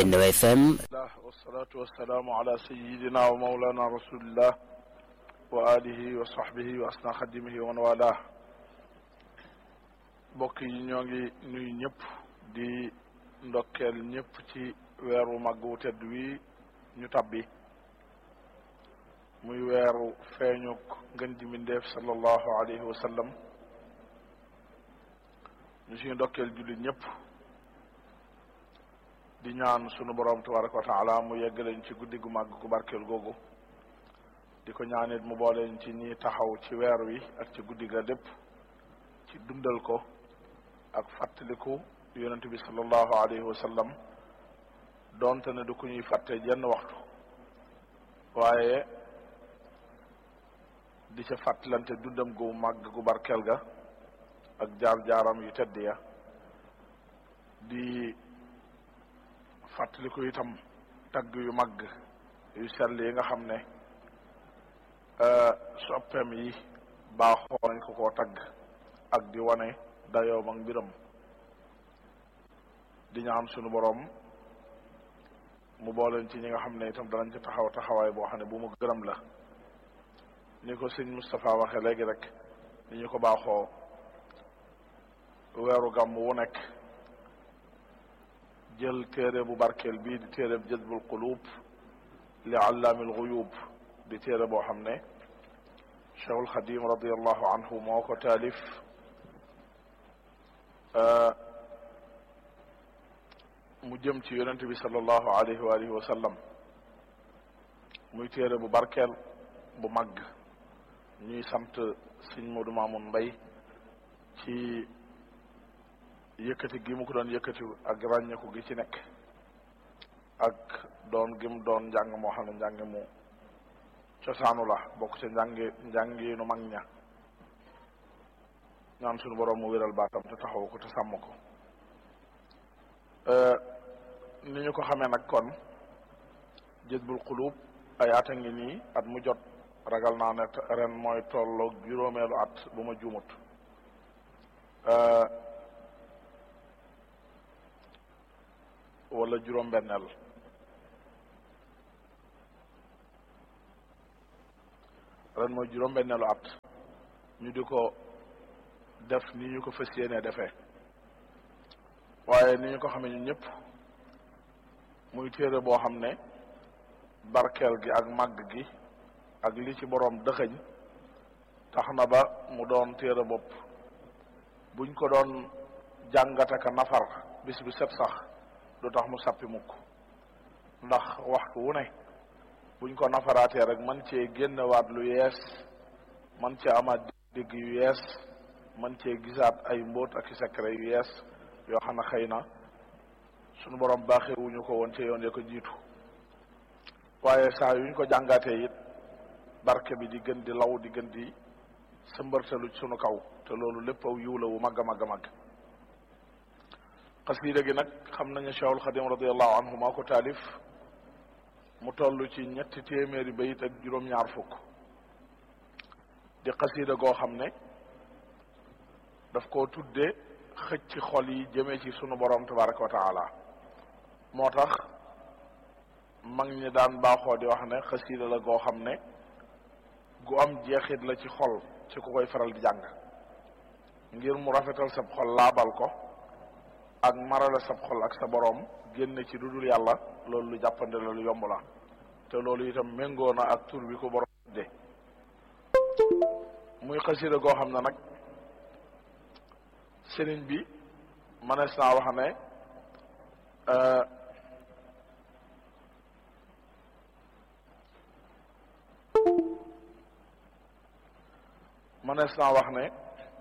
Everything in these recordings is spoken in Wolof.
Benno FM wasalaatu wasalaamu ala sayidina wa maulana rasulillah wa alihi wa sahbihi wa asna xadimihi wa man wala mbokk yi ñoo ngi nuyu ñëpp di ndokkeel ñëpp ci weeru màgg wu tedd wi ñu tabbi muy weeru feeñuk ngën ji mbindeef sallallahu alayhi wa sallam ñu siy ndokkeel jullit ñëpp di ñaan sunu borom tabaraka wa taala mu yeggaleñ ci guddi gu màgg gu barkeel googu di ko ñaanit mu booleen ci ñi taxaw ci weer wi ak ci guddi ga lépp ci dundal ko ak fàttaliku yonent bi sallallahu alayhi wa sallam doonte ne du ku ñuy fàtte jenn waxtu waaye di ca fàttalante dundam gu màgg gu barkeel ga ak jaar-jaaram yu tedd ya di fàttaliku itam tagg yu màgg yu sell yi nga xam ne soppeem yi baaxoo nañ ko koo tagg ak di wane dayoom ak mbiram di ñaan sunu boroom mu booleen ci ñi nga xam ne itam danañ ci taxaw taxawaay boo xam ne bu mu gërëm la ni ko sëñ Moustapha waxe léegi rek ni ñu ko baaxoo weeru gàmm wu nekk jël téere bu barkeel bii di téere bu jazbul qulub li allaamil guyub di téere boo xam ne cheikhul xadim radiallahu anhu moo ko taalif mu jëm ci yonent bi sallallahu alayhi wa alihi wa sallam muy téere bu barkeel bu màgg ñuy sant sëñ Modou Mamoun Mbay ci yëkkati gi mu ko doon yëkkati ak ràññeeku gi ci nekk ak doon gi mu doon njàng moo xam ne njàng mu cosaanu la bokk ca njàngi njàngi nu mag ña ñaan suñu borom mu wéral baatam te taxaw ko te sàmm ko ni ñu ko xamee nag kon jëzbul xulub ay at a ngi nii at mu jot ragal naa ne ren mooy tolloog juróomeelu at bu ma juumut wala juróom-benneel ren mooy juróom-benneelu at ñu di ko def ni ñu ko fas yéenee defee waaye ni ñu ko xamee ñun ñëpp muy téere boo xam ne barkeel gi ak màgg gi ak li ci boroom dëxëñ tax na ba mu doon téere bopp buñ ko doon jàngataka nafar bis bi set sax du tax mu sappi mukk ndax waxtu wu ne buñ ko nafaraatee rek man cee génnewaat lu yees man cee amaat dégg yu yees man cee gisaat ay mbóot ak i secret yu yees yoo xam ne xëy na sunu borom baaxewuñu ko woon ci yoon ya ko jiitu waaye saa yuñ ko jàngaatee it barke bi di gën di law di gën di sëmbartalu sunu kaw te loolu lépp aw yiw la wu mag a mag a mag xasida gi nag xam nañu Cheikhul Xadim radiallahu anhu moo ko taalif mu toll ci ñetti téeméeri bayit ak juróom-ñaar fukk di xasida goo xam ne daf koo tudde xëcc xol yi jëmee ci sunu borom tabaraka wa taala moo tax mag ñi daan baaxoo di wax ne xasida la goo xam ne gu am jeexit la ci xol ci ku koy faral di jàng ngir mu rafetal sab xol laabal ko ak marale sab xol ak sa boroom génne ci dudul yàlla loolu lu jàppande la lu yomb la te loolu itam méngoo na ak tur bi ko boroom de muy xasida goo xam ne nag sëriñ bi manees naa wax ne manees naa wax ne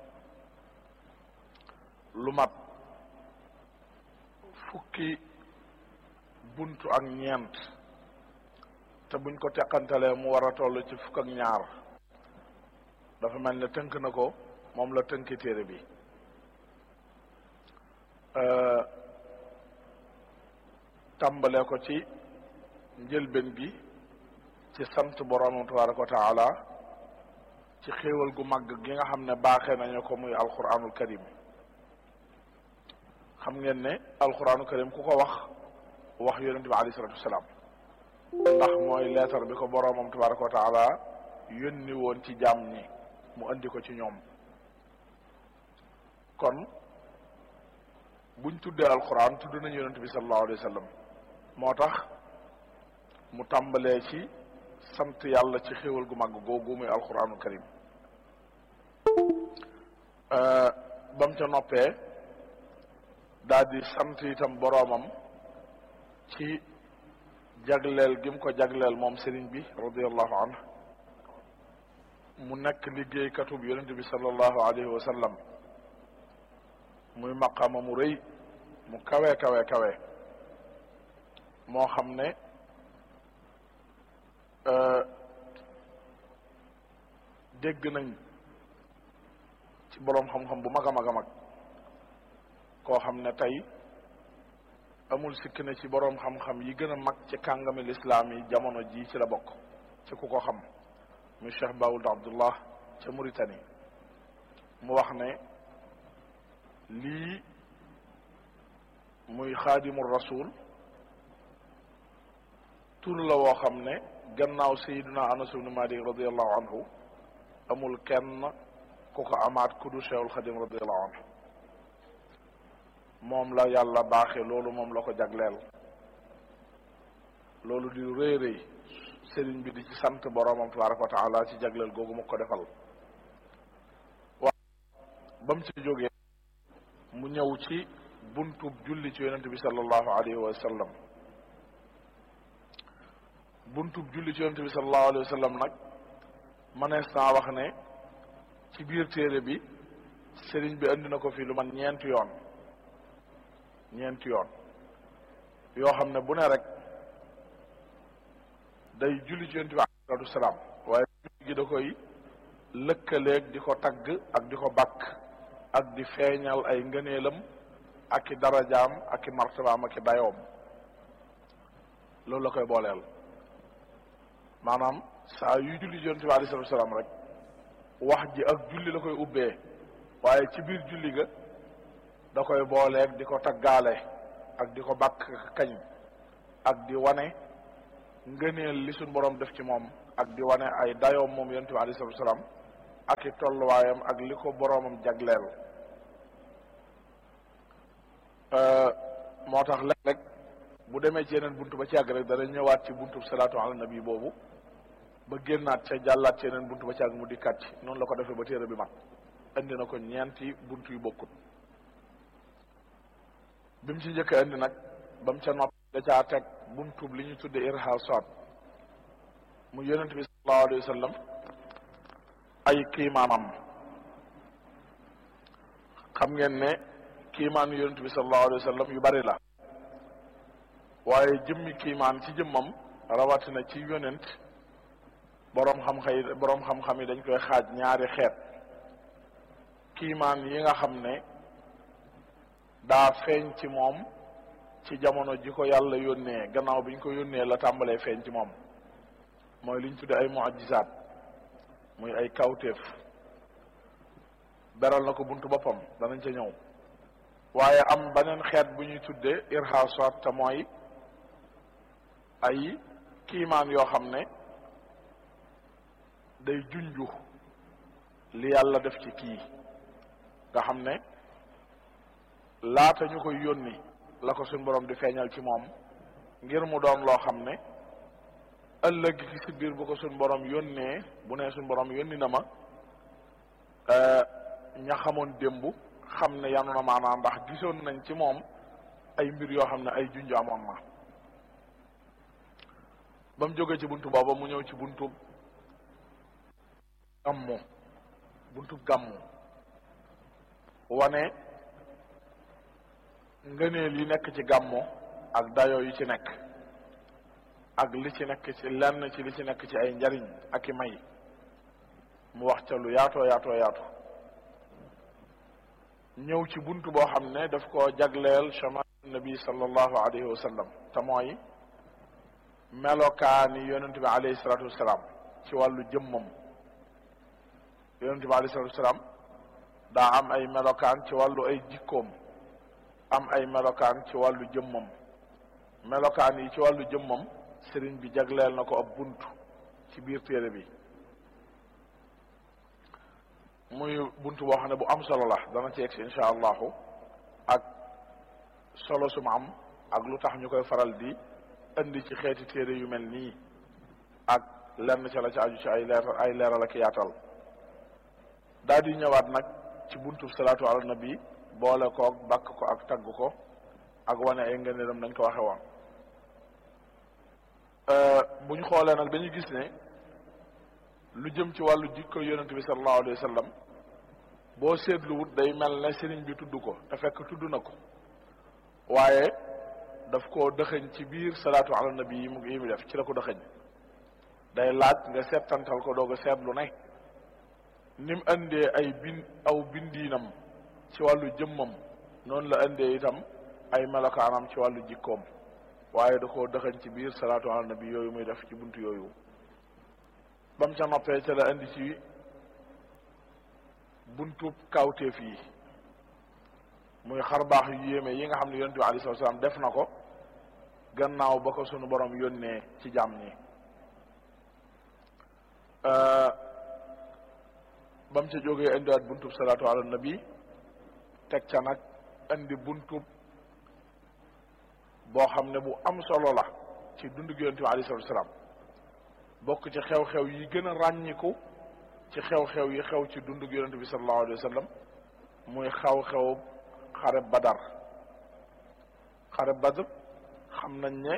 lu mat fukki buntu ak ñeent te buñ ko teqantalee mu war a toll ci fukk ak ñaar dafa mel ne tënk na ko moom la tënki téere bi tàmbalee ko ci njëlbeen gi ci sant boroomam tabaraka wa taala ci xéewal gu màgg gi nga xam ne baaxee nañu ko muy alquranul karim xam ngeen ne alquranul karim ku ko wax wax yonente bi alayhi salatu wasalaam ndax mooy leetar bi ko boroomam tabaraka wa taala yónni woon ci jaam ñi mu andi ko ci ñoom kon buñ tuddee alquran tudd nañu yonente bi sallallahu alayhi wa sallam moo tax mu tàmbalee ci sant yàlla ci xéwal gu màgg googu muy alquranul karim ba mu ca noppee daal di sant itam boroomam ci jagleel gi mu ko jagleel moom sëriñ bi radiallahu anhu mu nekk liggéeykatub yonente bi sallallahu alayhi wa sallam muy maqama mu rëy mu kawe kawe kawe moo xam ne dégg nañ ci boroom xam-xam bu mag a mag a mag koo xam ne tey amul sikk ne ci boroom xam-xam yi gën a mag ci kàngami lislaam yi jamono ji ci la bokk ci ku ko xam muy Cheikh Baould Abdullah ca Mauritanie mu wax ne lii muy xaadimul rasul tur la woo xam ne gannaaw sayiduna anas ibnu malik radiallahu anhu amul kenn ku ko amaat ku du cheikhul xadim radiallahu anhu moom la yàlla baaxe loolu moom la ko jagleel loolu di rëy rëy sëriñ bi di ci sant boroomam tabaraka wa taala ci jagleel googu mu ko defal waaw ba mu ci jógee mu ñëw ci buntub julli ci yonente bi sallallahu alayhi wa sallam buntub julli ci yonente bi sallallahu alayhi wa sallam nag mënees naa wax ne ci biir téere bi sëriñ bi andi na ko fi lu man ñeenti yoon ñeenti yoon yoo xam ne bu ne rek day julli ci yonente bi alayhi salatu wasalaam waaye julli gi da koy lëkkaleeg di ko tagg ak di ko bakk ak di feeñal ay ngëneelam ak i darajaam ak i martabaam ak i dayoom loolu la koy booleel maanaam saa yu julli ci yonente bi alayhi salatu wasalaam rek wax ji ak julli la koy ubbee waaye ci biir julli ga da koy booleeg di ko taggaale ak di ko bàkk kañ ak di wane ngëneel li suñ borom def ci moom ak di wane ay dayoom moom yonente bi alayhi salatu wasalaam ak i tolluwaayam ak li ko boroomam jagleel moo tax léeg-léeg bu demee ci yeneen buntu ba ci yàgg rek dana ñëwaat ci buntu salaatu ala nabi boobu ba génnaat ca jàllaat ci yeneen buntu ba ci yàgg mu dikkaat ci noonu la ko defee ba téere bi mat indi na ko ñeenti buntu yu bokkut bi mu ci njëkk indi nag ba mu ca nopp da caa teg buntu li ñu tudde irhasat mu yonent bi sallallahu alayhi wa sallam ay kiimaanam xam ngeen ne kiimaan yonent bi sallallahu alayhi wa sallam yu bari la waaye jëmmi kiimaan ci jëmmam rawatina ci yonent boroom xam-xam yi boroom xam-xam yi dañ koy xaaj ñaari xeet kiimaan yi nga xam ne daa feeñ ci moom ci jamono ji ko yàlla yónnee gannaaw bi ñu ko yónnee la tàmbalee feeñ ci moom mooy li ñu tudde ay mu'jizaat muy ay kawtéef beral na ko buntu boppam danañ ca ñëw waaye am beneen xeet bu ñuy tuddee irhasat te mooy ay kiimaan yoo xam ne day junju li yàlla def ci kii nga xam ne laata ñu koy yónni la ko suñ borom di feeñal ci moom ngir mu doon loo xam ne ëllëg gi ci biir bu ko suñ borom yónnee bu nee suñ borom yónni na ma ña xamoon démb xam ne yanu na maanaam ndax gisoon nañ ci moom ay mbir yoo xam ne ay junj amoon na ba mu jógee ci buntu booba mu ñëw ci buntu gàmmu buntu gàmmu wane ngëneel yi nekk ci gàmmu ak dayoo yi ci nekk ak li ci nekk ci lenn ci li ci nekk ci ay njariñ ak i may mu wax ca lu yaatoo yaatoo yaatu ñëw ci bunt boo xam ne daf koo jagleel chama nabi sallallahu alayhi wa sallam te mooy melokaani yonente bi alayhi salatu wasalaam ci wàllu jëmmam yonente bi alayhi salatu wasalaam daa am ay melokaan ci wàllu ay jikkoom am ay melokaan ci wàllu jëmmam melokaan yi ci wàllu jëmmam sëriñ bi jagleel na ko ab bunt ci biir téere bi muy bunt boo xam ne bu am solo la dana ci egsi insha allahu ak solo su ma am ak lu tax ñu koy faral di indi ci xeeti téere yu mel nii ak lenn ca la ci aju ci ay leer ay leeral ak yaatal daal di ñëwaat nag ci buntu salaatu ala nabi boole koog bakk ko ak tagg ko ak wane ay ngëneelam nañ ko waxe woon bu ñu xoolee nag dañuy gis ne lu jëm ci wàllu jikko yonent bi sallallahu alayhi wa sallam boo seetluwut day mel ne sëriñ bi tudd ko te fekk tudd na ko waaye daf koo dëxëñ ci biir salaatu ala nabi yi mu yi mu def ci la ko dëxëñ day laaj nga seetantal ko doog a seetlu ne ni mu indee ay bin aw bindiinam ci wàllu jëmmam noonu la indee itam ay melokaanam ci wàllu jikkoom waaye da koo dëxañ ci biir salaatu ala nabi yooyu muy def ci buntu yooyu ba mu ca noppee ca la indi ci buntu kawteef yi muy xar baax yu yéeme yi nga xam ne yonent bi alayhi salaam def na ko gannaaw ba ko sunu borom yónnee ci jàmm ñi ba mu ca jógee indiwaat buntub salaatu ala nabi teg ca nag indi buntub boo xam ne bu am solo la ci dundu yonent bi alayhi salaatu salaam bokk ci xew-xew yi gën a ràññiku ci xew-xew yi xew ci dundu yonent bi sallallahu alayhi wa sallam muy xew-xew xare badar xare badr xam nañ ne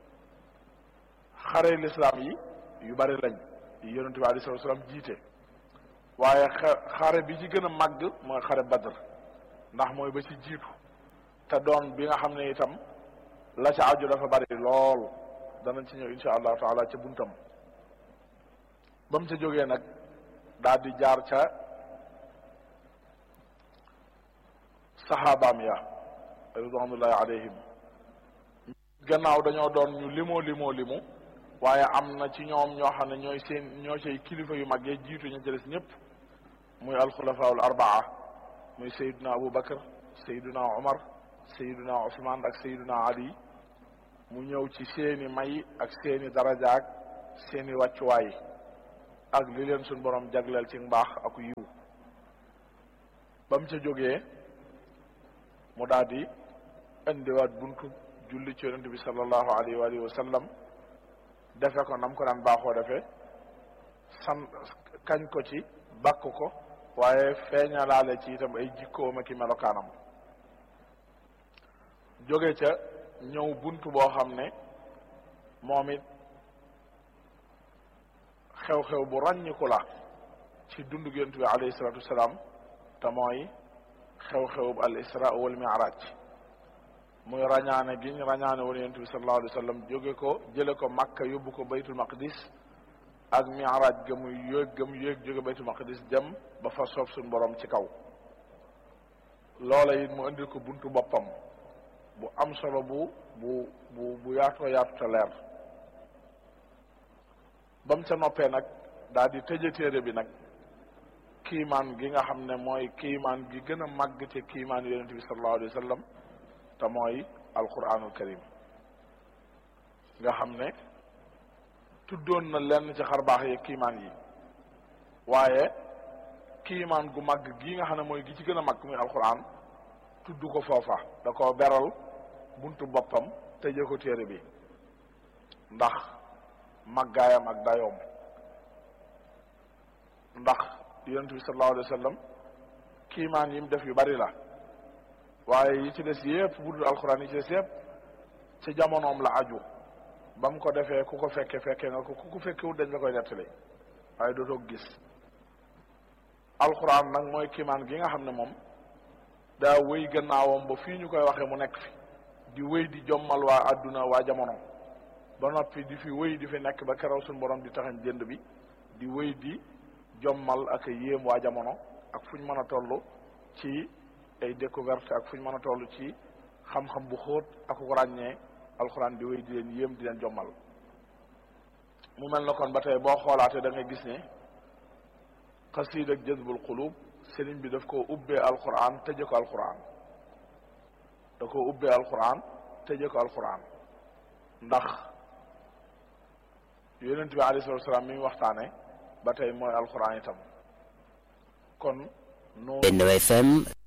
xare lislaam yi yu bari lañ yi yonent bi alayhi salaatu salaam jiite waaye xare bi ci gën a màgg mooy xare badr ndax mooy ba ci jiitu te doon bi nga xam ne itam la ca aju dafa bari lool danañ ci ñëw insha allahu taala ca buntam ba mu ca jógee nag daal di jaar ca saxaabaam ya ridwanullahi alayhim gannaaw dañoo doon ñu limoo limoo limu waaye am na ci ñoom ñoo xam ne ñooy seen ñoo cay kilifa yu mag yee jiitu ñu ca des ñëpp muy alxulafaul arbaa muy sayiduna abu bakar sayiduna omar sayiduna usman ak sayiduna ali mu ñëw ci seeni may ak seeni daraja ak seeni wàccuwaay ak li leen suñ borom jagleel ci mbaax ak yiw ba mu ca jógee mu daal di indiwaat buntu julli ci yonent bi sallallahu alayhi wa alihi wa sallam defe ko nam ko daan baaxoo defee san kañ ko ci bakk ko waaye feeñalaale ci itam ay jikkoom ak i melokaanam jóge ca ñëw buntu boo xam ne moom it xew-xew bu ràññiku la ci dundu yonent bi alayhi salatu wasalaam te mooy xew-xew bu al isra wal mi'raj muy rañaane giñ rañaane woon yonent bi sallallahu alayhi wa sallam jóge ko jële ko makka yóbbu ko baytul maqdis ak mi'raj ga muy yéeg ga mu yéeg jóge baytul maqdis dem ba fa soob suñ borom ci kaw loola it mu indil ko buntu boppam bu am solo bu bu bu bu yaatoo yaatu te leer ba mu ca noppee nag daal di tëje téere bi nag kiimaan gi nga xam ne mooy kiimaan gi gën a màgg ci kiimaan yonente bi sallallahu alayhi wa sallam te mooy alquranul karim nga xam ne tuddoon na lenn ci xarbaax yi kiimaan yi waaye kiimaan gu màgg gi nga xam ne mooy gi ci gën a màgg muy alquran tudd ko foofa da ko beral buntu boppam tëje ko téere bi ndax màggaayam ak dayoom ndax yonent bi sallallahu alayhi wa sallam kiimaan yi mu def yu bari la waaye yi ci des yépp bu dul alxuraan yi ci des yépp ci jamonoom la aju ba mu ko defee ku ko fekke fekke nga ko ku ko fekkewut dañ la koy nettali waaye dootoo gis alxuraan nag mooy kiimaan gi nga xam ne moom daa wéy gannaawam ba fii ñu koy waxee mu nekk fi di wéy di jommal waa adduna waa jamono ba noppi di fi wéy di fi nekk ba keroog suñu borom di taxañ jënd bi di wéy di jommal ak yéem waa jamono ak fu ñu mën a toll ci ay découverte ak fu ñu mën a toll ci xam-xam bu xóot ak ko ràññee alxuraan di wéy di leen yéem di leen jommal mu mel na kon ba tey boo xoolaatee da ngay gis ne xasiid ak jazbul qulub sëriñ bi daf koo ubbee alquran tëje ko alquran da koo ubbee alquran tëje ko alquran ndax yonent bi alayhi salatu wasalaam mi mu waxtaane ba tey mooy alxuraan itam kon noonu Benno FM